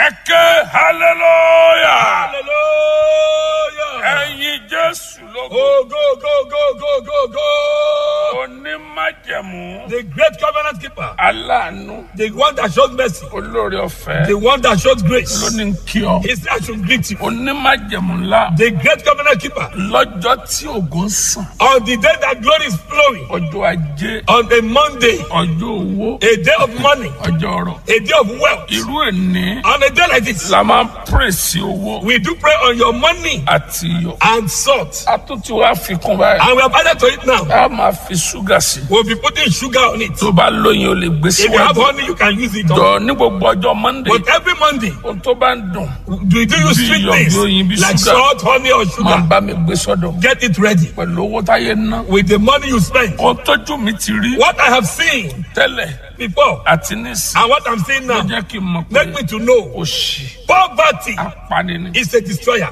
ẹ̀kẹ́ hallelujah Hallelujah. ẹ̀yin jésù lógo Oh, go, go, go, go, go, go. onímájẹ̀mú The great covenant keeper, aláàánú the one that shows mercy, olórí ọ̀fẹ́ the one that shows grace. lóní kí ọ He said, I should greet you. onímájẹ̀mú ńlá The great covenant keeper, lọ́jọ́ tí ògo ń sàn on the day that glory is flowing, ọjọ́ ajé on a Monday, ọjọ́ owó a day of money, ọjọ́ ọrọ̀ a day of wealth, irú ẹni on a day like this, la máa ń pèsè owó we do pray on your money àti iyọ̀ and salt. a tún ti wá fi kún báyìí And we have added to it now. a máa fi ṣúgà sí We'll be putting sugar on it. tó bá lóyin o lè gbé If you have síwájú honey, you can use it. On. jọ ní gbogbo ọjọ́ monday But every Monday, ohun tó bá ń dùn do you do you Bí sweet iyọ̀, things bí oyin, bí like sugar. salt, honey, or máa ń sugar? bá mi gbé sọ́dọ̀ Get it ready pẹ̀lú owó táyé ná with the money you spend. ohun tójú mi ti rí What I have seen tẹ́lẹ̀ before àti nísìn and what I'm seeing ló now jẹ́ kí n mọ̀ pé make me to know òṣì poverty apani ni is a destroyer.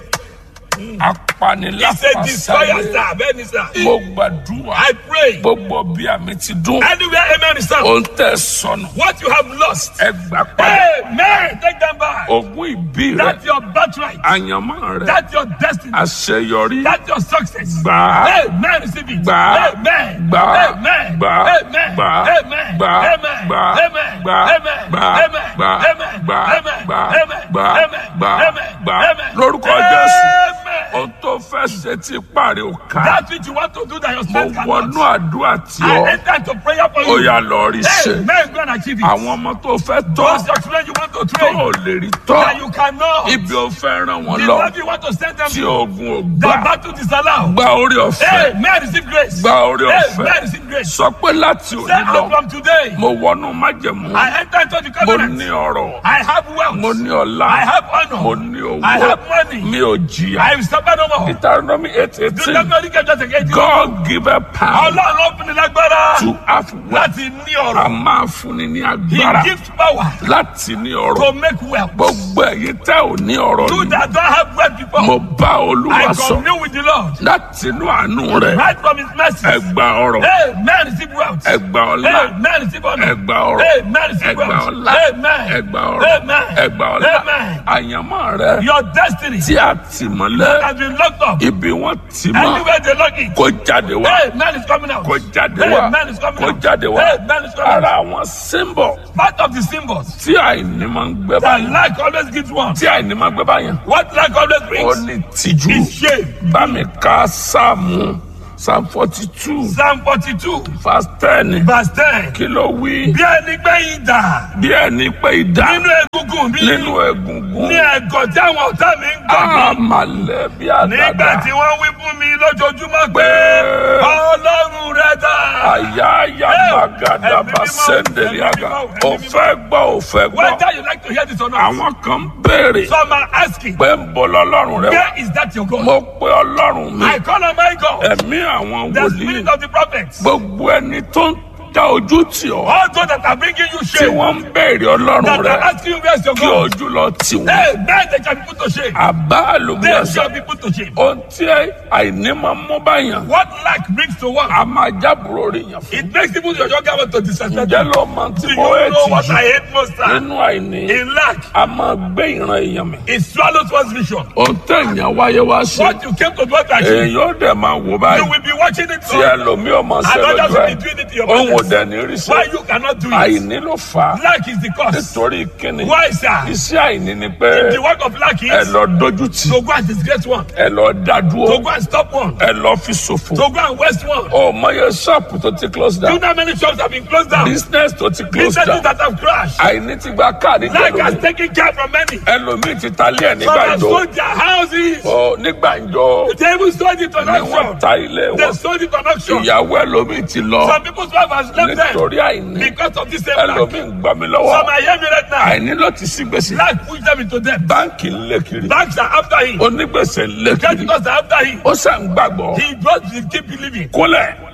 apani It's a destroyer, lápasáré sir. Bẹ́ẹ̀ni, sir. mo gbàdúrà I pray gbogbo bí àmì ti dún anywhere, amen, is sound. ohun tẹ̀ sọnù What you have lost, ẹ gbà padà amen, take them back. ogún ìbí rẹ That's your birthright. àyànmọ́ rẹ That's your destiny. àṣeyọrí That's your success. gbà á Amen. Receive it. Gbà á. Amen. Gbà á. Amen. Gbà á. Amen. Gbà á. Amen. Gbà á. Amen. Gbà á. Amen. Gbà á. Amen. Gbà á. Amen. Gbà á. Amen. Gbà á. Amen. Gbà á. Amen. Gbà á. Amen. Gbà á. Amen. Gbà á. Amen. lórúkọ jésù Amen. ohun tó fẹ́ ṣe tí parí ò ká That which you want to do that your mo strength wọnú cannot. àdúrà tí I ọ enter into prayer for ó you. yà lọ rí ṣe Amen. Go and achieve it. àwọn ọmọ tó fẹ́ tọ́ Those your children you want to tó train ò lè rí that tọ́ you cannot. ibi ò fẹ́ ràn wọ́n The lọ love you want to send them tí to. ogun ò The gbà battle disallow. gba orí ọ̀fẹ́ Amen. Receive grace. gba orí ọ̀fẹ́ Amen. Receive grace. sọ pé láti Say òní lọ out from today. mo wọnú májẹ̀mú I enter into the mo covenant. ní ọrọ̀ I have wealth. mo ní ọlá I have honor. mo ní I owó have money. mi ò jìyà I will suffer no more. Deuteronomy eight Do eighteen not only get just against you. God give a power Ọlọ́run ló fún ni lágbára to have wealth láti ní a ọ̀rọ̀. máa fúnni ní He agbára gives power láti ní ọrọ̀ to make wealth. gbogbo ẹ̀yin tẹ́ ò ní ọrọ̀ You ni that don't have wealth before, mo bá olúwa I sọ commune with the Lord. láti inú àánú rẹ̀ Right from his mercy. ẹ gba ọrọ̀ Hey, man, receive wealth. ẹ gba ọlá Hey, man, receive honor. ẹ gba ọrọ̀ Hey, man, ẹ receive gba wealth. ọlá Amen. ẹ gba ọrọ̀ Amen. ẹ gba ọlá Amen. àyànmọ́ rẹ̀ Your destiny tí a tì mọ́lẹ̀ has been locked up. ibi wọ́n tì mọ́ Anywhere they lock it. kó jáde wá Hey, man is coming out. kó jáde Hey, wá man is coming kó out. jáde wá Hey, man is coming ara out. àwọn símbọ̀ Part of the symbols tí àìní máa ń gbé that báyìí lack always gives one. tí àìní máa ń gbé báyìí What lack always ó brings ní tìjú is shame. bá mi ká sáàmù psalm forty two Psalm 42, verse ten verse 10. kí ló wí Bí ẹni gbẹ̀yìn dà bí ẹni pé ìdá nínú egungun mi nínú egungun ní ẹ̀gọ́ tí àwọn ọ̀tá mi ń gbà mí. àmàlẹ́ bí Nígbà àdàdà tí wọ́n wí fún mi lójoojúmọ́ pé Ọlọ́run rẹ̀ dà. àyà àyà màgàdà ẹ̀mí bá mímọ́, sẹ́ndẹ̀lì ẹ̀mí àgà mímọ́, ẹ̀mí òfẹ́ gbọ́ òfẹ́ gbọ́ Whether you like to hear this or not, àwọn kan béèrè some are asking, pé ń bọ́ lọ́lọ́run rẹ wá where is that your God? mo pe ọlọ́run mi I call on my God, ẹ̀mí àwọn the wòlíì spirit of the prophets. gbogbo ẹni tó ń dá ojú tì ọ́ All those that are bringing you tí shame, wọ́n ń béèrè ọlọ́run that rẹ are asking you where's your kí God. ojú lọ tì wọ́n Hey, man, they shall be put to shame. àbá They àlùbíàsà shall be put to shame. ohun tí àìní máa ń mú báyàn What lack brings to one, a máa jábúrò rí yàn fún it makes even your younger one to disrespect ǹjẹ́ you. ló máa Do ti you mọ ẹ̀ know tì what jù I hate most? sir? nínú àìní In lack, a máa gbé ìran èèyàn mi it swallows one's vision. ohun tẹ̀yàn wáyé wá ṣe What you came to do to achieve, èèyàn ó dẹ̀ máa wò you báyìí will be watching it tí all. ẹlòmíì ọmọ And ṣẹlẹ̀ others jù will ẹ̀ be doing it to your òun ò brothers. dẹ̀ ní rí sí Why you cannot do it? àìní ló fà á Lack is the cause. nítorí kíni Why, sir? iṣẹ́ àìní ni pé The work of lack ẹ is lọ dojú tì to go and disgrace one, ẹ lọ dá to dúró go and stop one, ẹ lọ fi ṣòfò to go and waste one. ọmọ yẹn ṣọ́ọ̀pù tó ti close Do down you know how many shops have been closed down? business tó ti close Businesses down that have crashed. àìní ti gba káàdì Lack has jẹlómi taken care from many. ẹlòmíì ti ta ilé ẹ Some nígbà have ìjọ sold their houses. ọ nígbà ìjọ They even sold it on ni wọ́n auction. ta ilé They wọn sold it on auction. ìyàwó ẹlòmíì ti lọ Some people's wife has left them nítorí àìní because of this same lack. ẹlòmíì ń gbà mí lọ́wọ́ Some are hearing me right now. àìní ló ti sí gbèsè Lack pushed them into debt. báńkì ń lé kiri Banks are after him. onígbèsè ń lé kiri Creditors are after him. ó sàn gbàgbọ́ He just will keep believing. kólẹ̀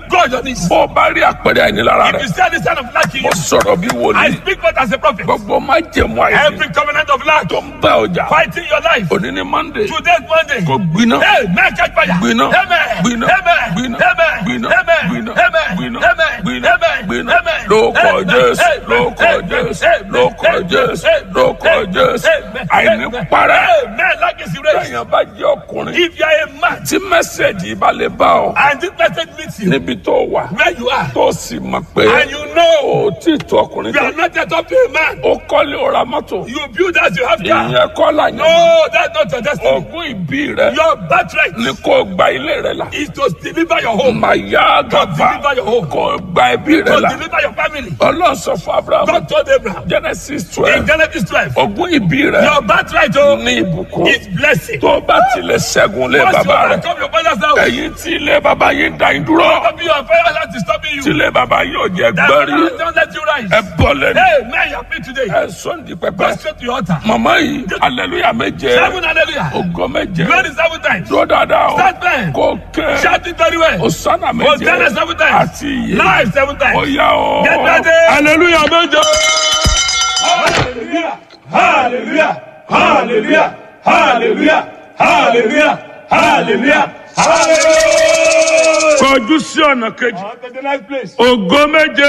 Go on your knees. bó o bá rí àpẹẹrẹ àìnílára If rẹ you see any sign of lack in mo you, sọ̀rọ̀ bí I wòlíì speak forth as a prophet. gbogbo má jẹ̀mú àìní Every covenant of lack tó ń bá ọjà fighting your life. òní ní monday Today's Monday. kò gbiná Hey, man, catch fire. gbiná Amen. gbiná Amen. gbiná Amen. gbiná Amen. gbiná Amen. gbiná Amen. gbiná Amen. gbiná Amen. lóko Amen. jésù Amen. lóko Amen. jésù Amen. lóko Amen. jésù Amen. lóko Amen. jésù Amen. àìní Amen. parẹ́ Amen. Like is erased. èèyàn bá jẹ́ ọkùnrin If you are a man tí mẹ́sẹ̀gì bá lè bá ọ and this message meets you níbi tó wà where you are tó sì mọ̀ pé and you know o tí tó ọkùnrin you tó are not yet up to a man, o kọ́lé o ra mọ́tò you build as you have car. ìyẹn kọ́ là yẹn No, that's not your destiny. ogún ìbí rẹ Your birthright ni kò gba ilé rẹ la is to deliver your home, màyà gàba deliver your home, kò gba ẹbí rẹ to la deliver your family. ọlọ́run sọ fún abraham God told Abraham genesis in twelve Genesis 12, ogún ìbí rẹ your birthright oh, ní ìbùkún is blessing. tó bá tilẹ̀ ṣẹ́gun lé Once you bàbá rẹ overcome your father's house, ẹ̀yin tí ilé bàbá yín dá yín dúró don't be your father's house is stopping tí you. ilé bàbá yín ò jẹ́ That gbẹ́rí father don't let you rise. ẹ bọ́ lẹ́nu Hey, man, you are free today. ẹ sọ́ndì pẹpẹ Go straight to your altar. màmá yìí aleluya méje Seven hallelujah. ògo méje Glory seven times. dúró dáadáa o Start man. kò kẹ́ Shout it very well. osana méje Hosanna seven times. àti iye Live seven ó times. yá o Get ready. aleluya méje. Hallelujah. Hallelujah. Hallelujah. Hallelujah. Hallelujah. Hallelujah. Hallelujah. kọjú sí ọ̀nà kejì On to the next place. ògo méje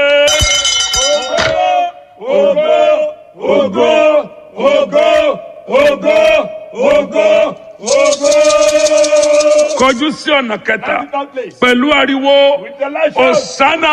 Ogo, ogo, ogo, ogo, ogo, ogo. kọjú sí ọ̀nà kẹta That place. pẹ̀lú ariwo With the light show. osana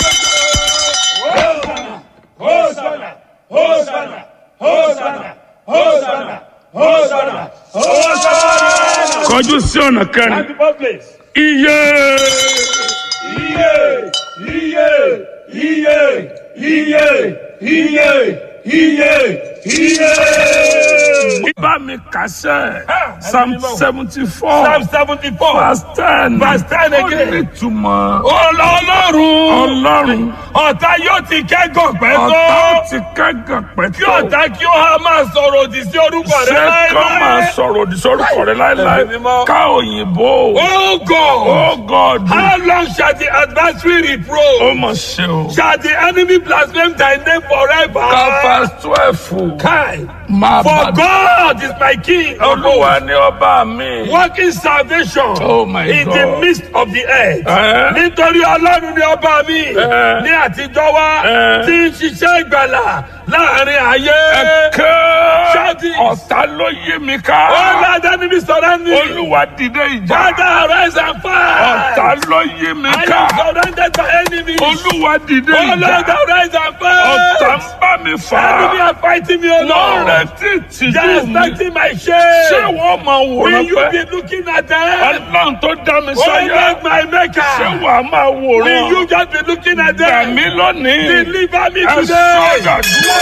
Hosanna, Hosanna, Hosanna, Hosanna, Hosanna, Hosanna, Hosanna. kọjú sí ọ̀nà kẹrin Beautiful place. iye Iye, iye, iye, iye, iye, iye, iye. bá mi kàṣẹ psalm seventy four Psalm seventy-four. verse ten Verse 10 ó again. ní ìtumọ̀ Ọlọ́run. ọlọ́run Ọ̀tá yóò ti kẹ́gàn pẹ́ ọ̀tá ó tó. ti kẹ́gàn Kí pẹ́tọ́ ọ̀tá kí ó há máa sọ̀rọ̀ òdì sí orúkọ rẹ ṣé kọ́ máa láéláé. sọ̀rọ̀ òdì sórúkọ rẹ láéláé Ẹ̀mí mímọ́. ká òyìnbó Oh God. oh god How long shall the adversary ó reproach? mọ̀ ṣe o Shall the enemy blaspheme thy name forever? ká verse twelve Kai. máa For bá God is my king. olúwa ni ọba mi Working salvation Oh my in God. the midst of the earth. Eh? Nítorí Ọlọ́run ni ọba mi Eh. ní àtijọ́ wá Eh. tí ń ṣiṣẹ́ ìgbàlà láàrin ayé. ẹ̀kẹ́ Shout it. ọ̀tá ló yí mi ká All that enemy surround me. olúwa dìde ìjà Father, arise and ọ̀tá fight. ló yí mi I ká am surrounded by enemies. olúwa dìde Oh Lord, ìjà arise and ọ̀tá ń fight. bá mi fà Enemy are fighting me, O lọ́rẹ̀ Lord. tí They tìjú are mi expecting my ṣé shame. wọ́n máa Will wòran you pẹ́ be looking at them? ọlọ́run tó dá mi Oh sáyà Lord, my ṣé maker. wàá máa Will wòran you just be looking at gbà them? mí lónìí Deliver me ẹ today. sọ̀rọ̀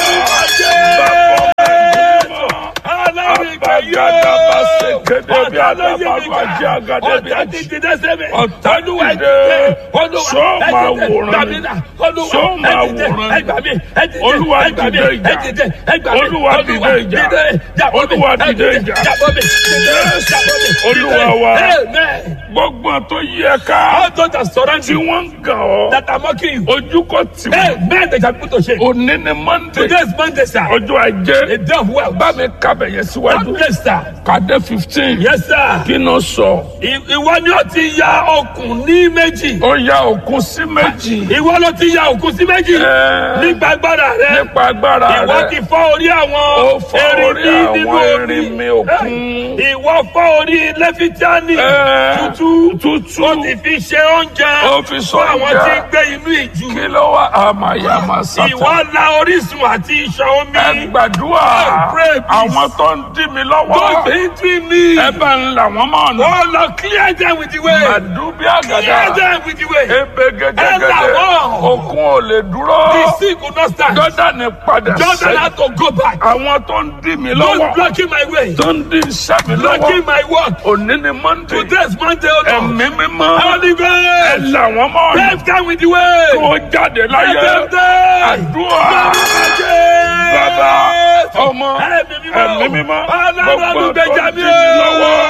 Ọlọ́run ìgbà yóò. Abagada bá ṣe kéde bí Ọ̀tá ló yí mi adábàlú ajé ká. agade bí Ọ̀tá ajé. ti dìde sẹ́mi. Ọ̀tá Olúwa dìde. dìde. Olúwa Ṣó ẹ máa dìde. wòran Gbà ni? mí là. Olúwa Ṣó ẹ máa dìde. wòran Ẹ ni? gbà mí. Ẹ dìde. Olúwa Ẹ gbà mí. dìde ìjà. Ẹ dìde. Ẹ gbà mí. Olúwa dìde ìjà. Jàbọ́ mi. Olúwa Ẹ dìde ìjà. Jàbọ́ mi. Dìde. Jàbọ́ mi. Olúwa Dìde. wa. Amen. Gbogbo àwọn tó yí ẹ ká All those that surround tí you wọ́n ń gàn ọ́ that are mocking you. ojú kò tì wọ́n. Amen. They shall put to shame. Òní ni Monday Today is Monday, sir. ọjọ́ ajé A day of wealth. bá mi kábẹ̀ yẹn síwájú God bless, sir. kàdé fifteen Yes, sir. kí ló sọ I- Ìwọ ni ó ti ya okùn ní méjì. ó ya òkun sí méjì Ìwọ ló ti ya òkun sí méjì. Ẹ. Nípa agbára rẹ. nípa agbára Ìwọ ti rẹ fọ́ orí Ó àwọn fọ́ orí erinmi àwọn nínú omi. erinmi òkun. Ìwọ fọ́ orí lẹ́fítíánì Ẹ. tútú. tútù Ó ti fi ṣe oúnjẹ Ó fi sọ fún àwọn oúnjẹ. tí ń gbé inú ìjù. kí ló wá àmàyàmà sátán. Ìwọ la orísun àti iṣan omi. ẹ gbàdúrà Pray, please. àwọn tó ń dí mi Don't lọ́wọ́ be between me. ẹ bá ń là wọ́n mọ́ ọ̀nà. Oh Lord, clear them with the way. màdúbí Clear àgàdà them with the way. ebe Ẹ là gẹ́gẹ́gẹ́dẹ́ wọ́n. òkun ò lè dúró The sick will not stand. jọ́dánì padà Jordan sẹ́yìn had to go back. àwọn tó ń dí mi Don't lọ́wọ́ blocking my way. tó ń dí iṣẹ́ mi lọ́wọ́ Blocking my work. òní ni monday Today's Monday, oh Lord. ẹ̀mí mímọ́ Holy ẹ Ghost. là wọ́n mọ́ ọ̀nà Left them with the way. kó jáde láyé Let them die. àdúrà bàbá ọmọ ẹ̀mí mímọ́ Ọlọ́run gbogbo tó olùgbèjà ń mi dí mi lọ́wọ́ o.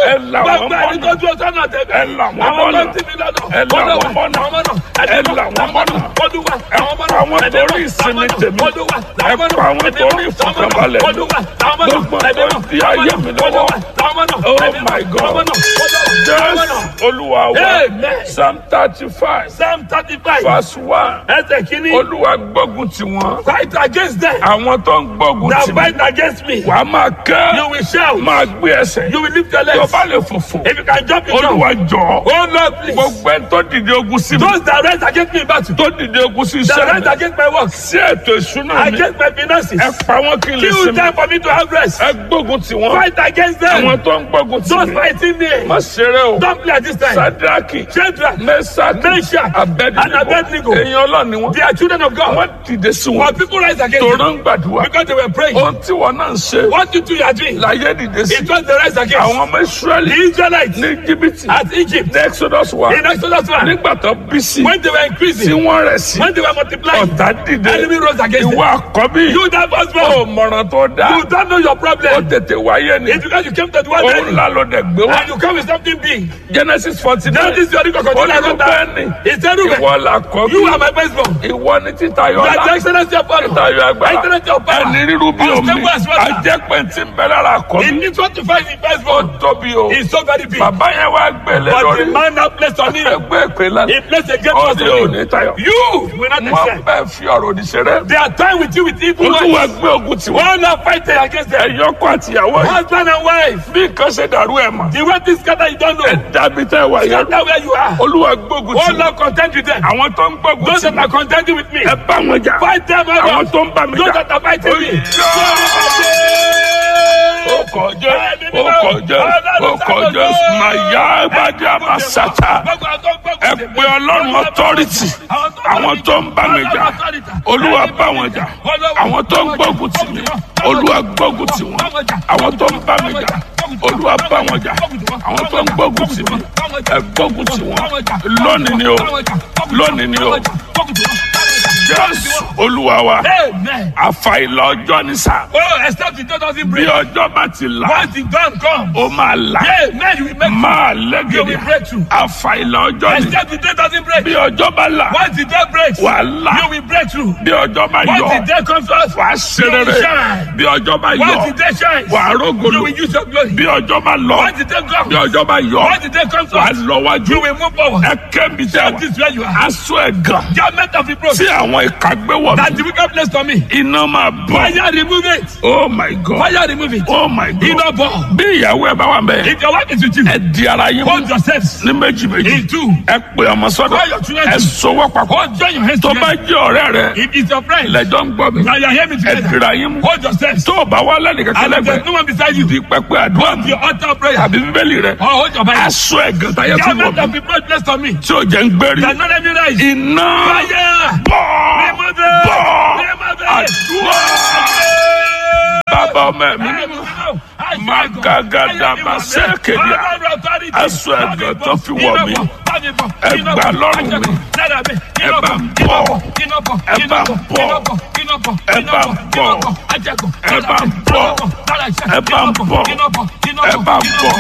Ẹ là wọ́n Gbogbo ẹni tó dúró sọ́nà tẹ̀mí. Ẹ là wọ́n Àwọn mọ́nà. tó ti mi lọ́nà. Ẹ là Olúwa, wọ́n mọ́nà. àwọn mọ́nà. Ẹ là wọ́n mọ́nà. Olúwa, Ẹ àwọn mọ́nà. pa àwọn Ẹ̀mí torí mọ́, ìsinmi àwọn tèmi. mọ́nà. Olúwa, Ẹ àwọn mọ́nà. pa àwọn Ẹ̀mí torí mọ́, ìfọ̀kànbalẹ̀ mi. Olúwa, àwọn mọ́nà. Gbogbo Ẹ̀mí tó mọ́, di ayé mi lọ́wọ́. Olúwa, àwọn mọ́nà. Oh Ẹ̀mí mọ́, my God. àwọn mọ́nà. Olúwa, àwọn mọ́nà. Jésù Olúwa wa. Amen. Psalm thirty five Psalm thirty-five. verse one. Ẹsẹ̀ kìíní. Olúwa gbógun ti wọn. Fight against them. Àwọn tó ń gbógun That ti mi. fight against me. Wàá máa You kẹ́. will shout. Máa gbé ẹsẹ̀. You will lift your Tó legs. bá lè fòfò. If you can jump, you jump. Olúwa jọ. Oh Lord, please. Gbogbo ẹni tó dìde ogun sí mi. Those that rise against me in battle. Tó dìde ogun sí That iṣẹ́ rise mi. against my work. Sí ètò ìṣúná mi. Against my finances. Ẹ pa wọ́n kí n lè Kill sinmi. them for me to have rest. Ẹ gbógun ti wọn. Fight against Àwọn them. tó ń gbógun ti Those mi. fighting me. Má ṣeré o. Don't play at this time. Sadraki. Shadrach, Mẹ́sàkì. Meshach, Abednego. and Abednego. Èèyàn ọlọ́run ni wọ́n. They are children of God. Wọ́n dìde sí wọn. But people rise against Tòró them ń gbàdúrà. because they were praying. Ohun tí wọn náà ń ṣe. What you two are doing, Láyé dìde sí. it was the rise against Àwọn ọmọ Ísírẹ́lì the Israelites ní Íjíbítì. at Egypt. Ní Exodus wa. In Exodus 1, Nígbà tó bí sí. when they were Tí increasing, wọ́n rẹ̀ sí. when they were multiplying, Ọ̀tá dìde. enemy rose against them. Ìwọ àkọ́bí. You that was Ó born, mọ̀ràn tó dáa. you don't know your Ó problem. tètè wáyé ni. It's because you came to the world Òun early, ńlá ló dẹ̀ gbé wá. and you come with something big. Genesis forty Now nine. this is your record. Continue like that. Olùbẹ́ni. It's terrible. Ìwọ làkọ́bí. You are my firstborn. Ìwọ ni títayọ You are the ọlá. excellency of honor. Títayọ agbára. Excellency of power. Ẹni rírú bí omi. Unstable as water. Ajẹ́pẹ̀ tí ń bẹ lára It àkọ́bí. needs what to find in Ó firstborn. tóbi o. It's so very big. Bàbá yẹn wá gbẹ̀lẹ́ But the lórí. man that placed on him, Ẹgbẹ́ ìpè lánàá. he placed a great Ó trust ní on òní him. tayọ. You will not Wọ́n accept. bẹ́ẹ̀ fi ọ̀rọ̀ òdì ṣeré. They are time with you with evil Olúwa ones. gbé ogun tiwọn. One are fighting against them. Ẹ̀yọ́kọ̀ àtìyàwó yìí. Husband and wife. Bí nǹkan ṣe dàrú ẹ̀ mọ̀. The way this scatter you don't know. Dàbí tẹ́ wà yẹn. Scatter where you are. Olúwa gbógun Oh tiwọn. Lord, contend with them. Àwọn tó ń gbógun Those tì that mí. are contending with me. Ẹ bá wọn jà. Fight them, oh Àwọn God. tó ń bá mi Those jà. that are fighting me. Ó kọjá, ó kọjá, ó kọjá, màyà àgbàdì àmàsàtà. Ẹ pe Ọlọ́run authority. Àwọn tó ń bá mi jà. Olúwa bá wọn jà. Àwọn tó ń gbógun tì mí. Olúwa gbógun tì wọ́n. Àwọn tó ń bá mi jà. Olúwa bá wọn jà. Àwọn tó ń gbógun tì mí. Ẹ gbógun tì wọ́n. Lónìí ni o. Lónìí ni o. Jésù Olúwa wa. Amen. Àfàìlà ọjọ́ ní sá. Oh, except the door doesn't Bí break. ọjọ́ bá ti là, Once the dawn comes, ó máa là. amen, you will make Máa you lẹ́gẹ̀dẹ̀. will break through. Àfàìlà ọjọ́ ní. Except the day doesn't break. Bí ọjọ́ bá là, Once the day breaks, wà á là. you will break through. Bí ọjọ́ bá Once yọ, the day comes to us, wà á ṣe you will rere. shine. Bí ọjọ́ bá Once yọ, the day shines, wà á you rógolo. will use your glory. Bí ọjọ́ bá lọ, Once the day bí comes, ọjọ́ bá yọ, once the day comes to wà á us, lọ wájú. you will move forward. Ẹ kẹ́mi tẹ́ That wà. is where you are. Aṣọ ẹ̀gàn Garment of reproach tí àwọn ìka gbé wọ̀ that mí. the wicked place on me. Iná máa bọ̀. Fire remove it. Oh my God. Fire remove it. Oh my God. Iná bọ̀. Bí ìyàwó ẹ bá wà bẹ́ẹ̀, If your wife is with you, ẹ di ara yín mú hold yourselves ní méjì méjì. in two. Ẹ pè ọmọ sọ́dọ̀. Call your children Ẹ to- sọwọ́ papọ̀. Hold join your hands Tó bá together. jẹ́ ọ̀rẹ́ rẹ, If it's your friend, lẹ́jọ́ ń gbọ́ mi. now you are hearing me Ẹ together. dira yín mú. Hold yourselves. Tó o bá wá lẹ́nìkan And if kẹlẹ́gbẹ̀ẹ́, there's no one beside you, di pẹpẹ àdúrà mi. your altar of prayer. Àbí bíbélì rẹ. Or hold your Bible. Aṣọ ẹ̀gàn táyé tí wọ̀ Garment of mí. reproach placed on me. Tí ò jẹ́ ń gbérí. That not let me rise. Iná Fire. bọ̀ Remove it. bọ̀ Remove it. àdúrà. Bàbá ọmọ ẹ̀mí mímọ́. Magadama sẹ́kẹ̀díà. Aṣọ ẹ̀gàn tó fi wọ̀ mí. Ẹ gbà lọ́rùn mi. Ẹ bá ń bọ̀. Ẹ bá ń bọ̀. Ẹ bá ń bọ̀. Ẹ bá ń bọ̀. Ẹ bá ń bọ̀. Ẹ bá ń bọ̀.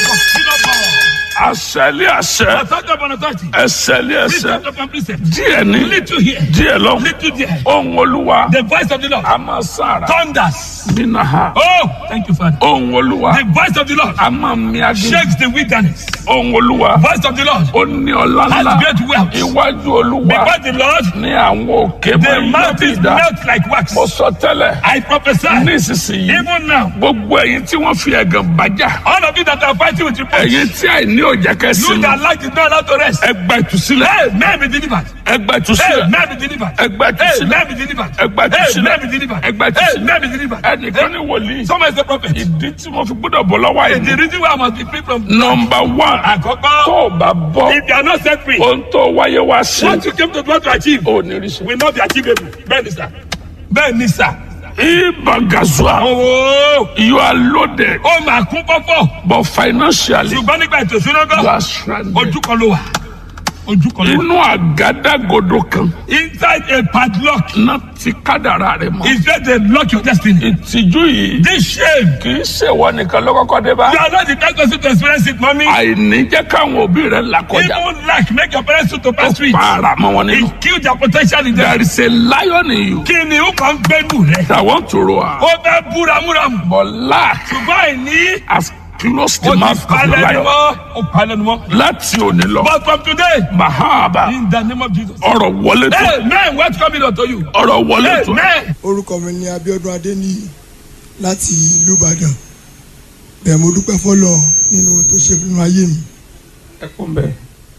Àṣẹlé àṣẹ. Ẹsẹ̀lé ẹsẹ̀. Díẹ̀ ní. Little here, Díẹ̀ lọ. little there. Ohun olúwa. The voice of the Lord A máa sára. thunders. Nínú ha. Oh, thank you, Father. Ohun olúwa. The voice of the Lord A máa mi agé. shakes the wilderness. Ohun olúwa. Voice of the Lord Ó ní ọlá has ńlá. great wealth. Iwájú olúwa. Because the Lord, Ní àwọn òkè the máa yọ bí mountains ìdá. melt like wax. Mo sọ tẹ́lẹ̀. I prophesy, Nísinsìnyí. even now, Gbogbo ẹ̀yin tí wọ́n fi ẹ̀gàn bàjá. all of you that are fighting with reproach, Ẹ̀yin tí àìní òjẹ́ kẹ́ you sinmi. that like is not allowed to rest, Ẹ gba ìtúsílẹ̀. hey, may be delivered. Ẹ gba Hey, ìtúsílẹ̀. may be delivered. Ẹ gba Hey, ìtúsílẹ̀. may be delivered. Ẹ gba Hey, ìtúsílẹ̀. may be delivered. Ẹ gba Hey, ìtúsílẹ̀. may be delivered. Ẹnìkan ní wòlíì. Someone is a prophet. Ìdí tí mo fi gbọ́dọ̀ bọ̀ lọ́wọ́ The àìní. reason why I must be free from Nọmba one. Àkọ́kọ́, Tó o bá bọ́. if you are not set free, Ohun tó wáyé wá ṣe. what you came to want to achieve Ò ní rí ṣe. will not be achievable. Bẹ́ẹ̀ni sà. Bẹ́ẹ̀ni sà. Ibagazua. Ooo. You are loaded. Ó máa kún fọ́fọ́. But financially, Ṣùgbọ́n nígbà ètò ìṣúná you gan, are stranded. ojú kan ló wà. ojú kan ló wà. inú àgádágodo kan inside a padlock náà ti kádàrá rẹ mọ́. is where they lock your destiny. ìtìjú yìí this shame kì í ṣèwọ nìkan ló kọ́kọ́ dé bá. you are not the first person to experience it mommy. àìní jẹ́ káwọn òbí rẹ̀ làkọjá. even lack make your parents to ó pass through it. para mọ́ wọn nínú. it kill their potential in them. there is a lion in you kí ni ó kàn gbẹ́nu rẹ̀. that want to roar. ó fẹ́ búramúramù. but lack ṣùgbọ́n àìní. has closed ó the ti mouth of the palẹ̀ ni lion. mọ́. ó palẹ̀ ni mọ́. láti òní lọ. but from today. mahaba in the name of Jesus. ọ̀rọ̀ wọlé tó. hey man what's coming unto you. ọ̀rọ̀ wọlé hey tó. man. orúkọ mi ni Abíọ́dún Adéníyì láti ìlú Ìbàdàn bẹ́ẹ̀ mo dúpẹ́ fọlọ́ nínú ohun tó ṣe nínú ayé mi ẹ kún bẹ́ẹ̀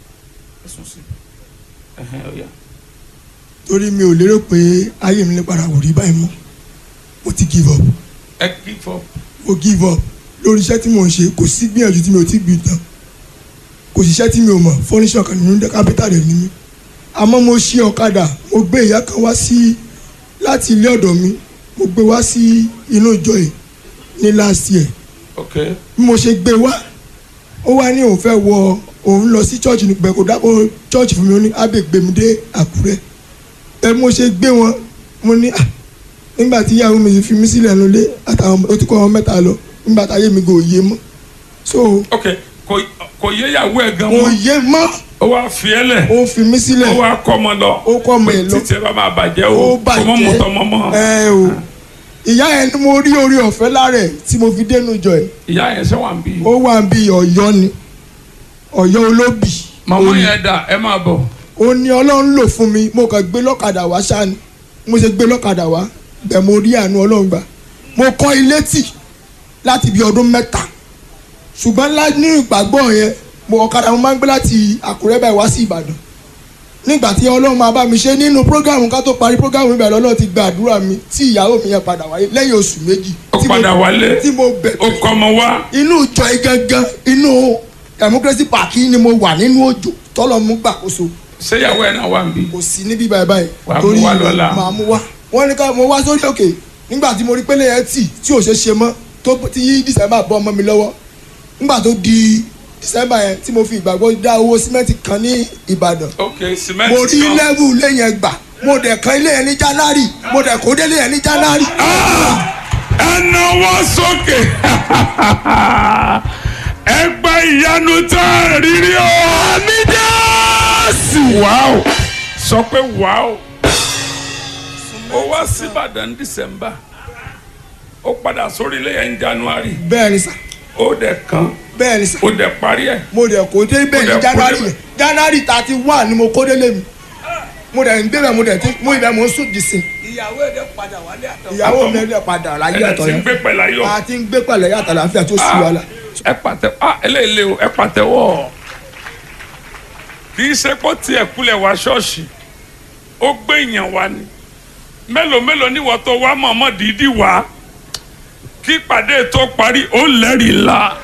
ẹ sùn sí ẹhẹn ọ̀yà. torí mi ò lérò pé ayé mi lè padà wò rí báyìí mọ́ mo ti give up ẹ kí fọ. mo give up lórí iṣẹ́ tí mò ń ṣe kò sí gbìyànjú tí mi ò ti gbìn tán kò sí iṣẹ́ tí mi ò mọ̀ fọ́níṣọ̀ kan nínú kápẹ́tà rẹ̀ ní mi àmọ́ mo ṣe ọ̀kadà mo gbé ìyá kan wá sí láti ilé ọ̀dọ̀ mi mo gbé wá sí inú ìjọ yìí ní last year ok bí mo ṣe gbé wá ó wá ní òun fẹ́ wọ òun lọ sí church ní pẹ̀kọ́ dákọ̀ church fún mi ó ní ábẹ́ gbé mi dé àkúrẹ́ ẹ mo ṣe gbé wọn mo ní à nígbà tí ìyàwó mi fi mí sílẹ̀ nulẹ̀ àtàwọn ó ti kọ́ wọn mẹ́ta lọ nígbà táyé mi kò yé mọ́ so ok kò kò yé ìyàwó ẹ gan kò mọ́ yé mọ́ ó wá fi ẹ lẹ̀ ó fi mí sílẹ̀ ó wá kọ́ ọmọ lọ ó kọ́ ọmọ ẹ̀ lọ títí ẹ bá máa bàjẹ́ ó o kò mọ́ mọ́tọ́ mọ́ mọ́ ẹ o ìyá yẹn ni mo rí orí ọ̀fẹ́ lára ẹ̀ tí mo fi dénú jọ ẹ̀ ìyá yẹn ṣe wà ń bí. ó wà bí ọ̀yọ́ ni ọ̀yọ́ olóbì màmá yẹn dà ẹ máa bọ̀ ó ní ọlọ́run lò fún mi mo kàn gbé lọ́kadà wá ṣáni mo ṣe gbé lọ́kadà wá bẹ́ẹ̀ mo rí àánú ọlọ́run gbà mo kọ́ ilé tì láti bí ọdún mẹ́ta ṣùgbọ́n lá ní ìgbàgbọ́ yẹn mo ọ̀kadà mo máa ń gbé láti àkúrẹ́ báyìí wá sí ìbàdàn nígbà tí ọlọ́run máa bá mi ṣe nínú prógámù ká tó parí prógámù mi bẹ̀rẹ̀ ọlọ́run ti gba àdúrà mi tí ìyàwó mi yẹn padà wáyé lẹ́yìn oṣù méjì ó tí mo- padà wálé tí mo bẹ̀ ó kọ́ ọmọ wá inú ìjọ yìí gangan inú democracy park yìí ni mo wà nínú òjò tọ́lọ́ mú gbàkóso ṣé ìyàwó ẹ náà wà ń bí. kò sí níbí báyìí báyìí Wàá mú wá lọ́la. màá mú wá wọ́n ní ká mo wá sórí òkè nígbà tí mo rí pélé yẹn tì tí ò ṣe ṣe mọ́ tó tí yí december bọ́ ọmọ mi lọ́wọ́ nígbà tó di december yẹn tí mo fi ìgbàgbọ́ dá owó símẹ́ǹtì kan ní ìbàdàn ok mo cement rí kan lẹ́wù ilé yẹn gbà mo dẹ̀ kan ilé yẹn ní january mo dẹ̀ kó délé yẹn ní january. ẹ náwó sókè ẹ gba ìyanu tá a rírí o. àmì jésù. wàá sọ pé wàá ó wá sí ìbàdàn december ó padà sórí ilé yẹn january bẹ́ẹ̀ ni sà ó dẹ̀ kan bẹ́ẹ̀ ni sà ó dẹ̀ parí ẹ̀. mo dẹ̀ kó dé bẹ́ẹ̀ Mo dẹ̀ ní kó january débẹ̀. yẹn january thirty one ni mo kó délé mi mo dẹ̀ ń débẹ̀ mo dẹ̀ ti mo ibẹ̀ mo ń sùn dìsìn ìyàwó ẹ̀ dẹ̀ padà wálé àtọ̀. ìyàwó mi ẹ̀ padà láyé ẹ̀ àtọ̀ ti ń yẹn gbé pẹ̀lú ayọ̀. a ti ń gbé pẹ̀lẹ́ yàtọ̀ àlàáfíà tó sì wàhálà. ẹ pàtẹ ah eléyìí o ẹ pàtẹ́wọ́ kì í ṣe pé tiẹ̀ kulẹ̀ wá ṣọ́ọ̀ṣì ó gbé èèyàn wá ni mélòó mélòó níwọ̀ tó wá mọ̀ọ́mọ́ dídí wá kí ìpàdé tó parí ó lẹ́rìí la